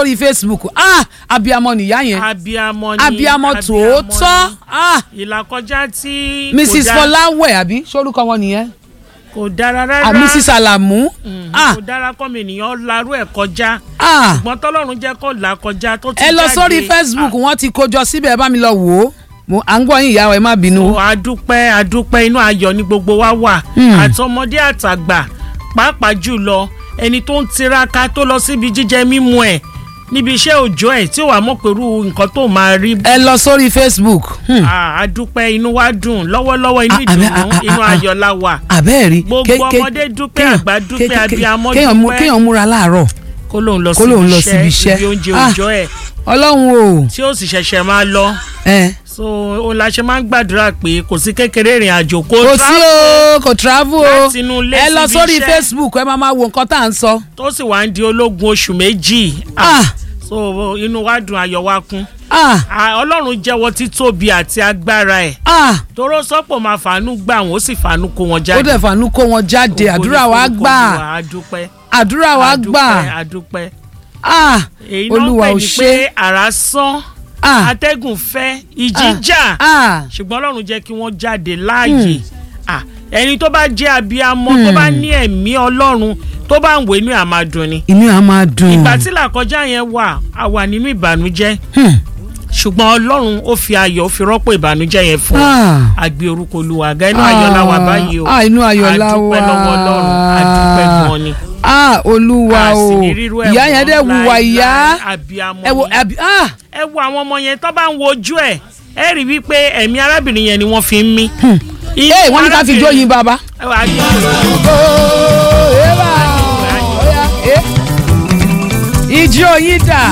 sórí facebook ah abiyamọ nìyá yẹn abiyamọ ni abiyamọ tòótọ́ ah ni. ìlàkọjá tí kò mrs dá- fọláwẹ àbí sórúkọ wọn nìyẹn kò dára rárá ah mrs alamu Mm, ah kò dára kọ́ mi ènìyàn larú ẹ̀ kọjá ah ṣùgbọ́n tọ́lọ́run jẹ́ kó là kọjá tó ti ẹ lọ jáde. sórí facebook wọn ti kójọ síbẹ̀ ẹ bá mi lọ wò ó mo à ń gbọ́ yín ìyá wa ẹ má bínú. o adúpẹ́ adúpẹ́ inú ayọ̀ ní gbogbo wa wà Hmm. àtọmọdé àtàgbà pàápàá jùlọ ẹni tó ń tiraka tó lọ síbi jíjẹ mímu ẹ̀ níbi iṣẹ́ òòjọ́ ẹ̀ tí ó wà mọ̀ pẹ̀lú nǹkan tó máa rí ẹ lọ sórí facebook hmm. Ah, adúpẹ́ inú wa dùn lọ́wọ́lọ́wọ́ inú Ah, àbẹ́- ìdùnnú ah, ah, inú ah, ayọ̀ la wà àbẹ́ẹ̀rí Gbogbo ọmọdé dúpẹ́, àgbà dúpẹ́, abiyamọ dúpẹ́. kéèyàn múra láàárọ̀ kó lóun lọ Kó lóun lọ síbi síbi iṣẹ́. iṣẹ́ ibi oúnjẹ Ah. òòjọ́ ẹ̀ ọlọ́run o tí ó sì ṣẹ̀ṣẹ̀ máa lọ ẹ so òun la ṣe máa ń gbàdúrà pé kò sí kékeré ìrìn àjò kó kò sí o kò travel o Láti inú ilé ẹ lọ síbi sórí iṣẹ́. facebook ẹ máa máa wo nǹkan tá à ń sọ. tó sì wá ń di ológun oṣù méjì Ah. so inú wa dùn ayọ̀ wa kún ah Ah, ọlọ́run jẹ́wọ́ títóbi àti agbára ẹ̀ ah toró sọ́pọ̀ máa fàánú gbà wọ́n ó sì fàánú kó wọn ó jáde dẹ̀ fàánú kó wọn jáde Ògo ni àdúrà wa forúkọ gbà Olúwa, adúpẹ́ àdúrà wa gbà adúpẹ́ adúpẹ́ ah èyí náà olúwa pè ò ní ṣe pé àrá sán ah atẹ́gùn fẹ́ ìjì Ah. jà ah ṣùgbọ́n ọlọ́run jẹ́ kí wọ́n jáde láàyè Ah, ẹni tó bá jẹ́ abiyamọ tó bá ní ẹ̀mí ọlọ́run tó bá ń wé inú ẹ̀ máa dùn ni inú à máa dùn. ìgbà tí làkọjá yẹn wà a wà nínú ìbànújẹ́ Hmm. ṣùgbọ́n ọlọ́run ó fi ayọ̀ ó fi rọ́pò ìbànújẹ́ yẹn fún wa ah àgbẹ̀ orúkọ olúwa àga inú ayọ̀ la wà báyìí o ah inú ayọ̀ la wà àdúpẹ́ lọ́wọ́ ọlọ́run àdúpẹ́ gan ni ah olúwa A o sì ní rírú ẹ̀ ìyá mọ́ yẹn dẹ̀ wùwà láéláé. ìyá abiyamọ ẹ wo ni. àbí ah ẹ wo àwọn ọmọ yẹn tó bá ń wo ojú ẹ ẹ rí wípé ẹ̀mí arábìnrin yẹn ni wọ́n fi ń mí. Inú ee wọ́n ní ká fi jó arábìnrin- yin bàbá. ẹ wà á gbé ooo eba oya eh ijó yín dà.